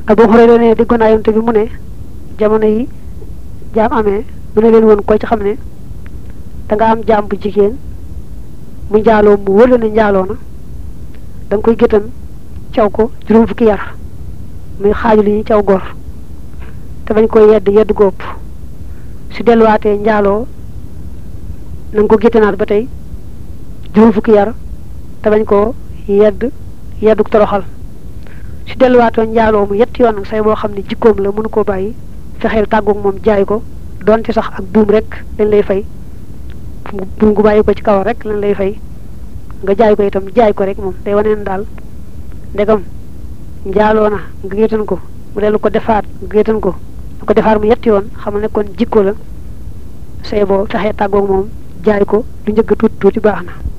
Abu Hurayra ne déggoon naa yonte bi mu ne jamono yi jaam amee mu ne leen woon ko ci xam ne da nga am jaam bu jigéen mu njaaloo mu wóor la ne njaaloo na da nga koy géttan caw ko juróom fukki yar muy xaaju li ñuy caw gor te bañ koy yedd yedd góob su delluwaatee njaaloo na nga ko géttanaat ba tey juróom fukki yar te bañ koo yedd yeddu toroxal su delluwaatoo njaaloo mu yetti yoon nag say boo xam ne jikkoom la mënu koo bàyyi fexeel tàggoog moom jaay ko donte sax ak buum rek lañ lay fay buum gu bàyyi ko ci kaw rek lañ lay fay nga jaay ko itam jaay ko rek moom day waneen daal ndegam njaaloo na nga gétan ko mu dellu ko defaat nga gétan ko lu ko defaat mu yetti yoon xamal ne kon jikko la say boo fexee tàggoog moom jaay ko lu njëgg tuuti tuuti baax na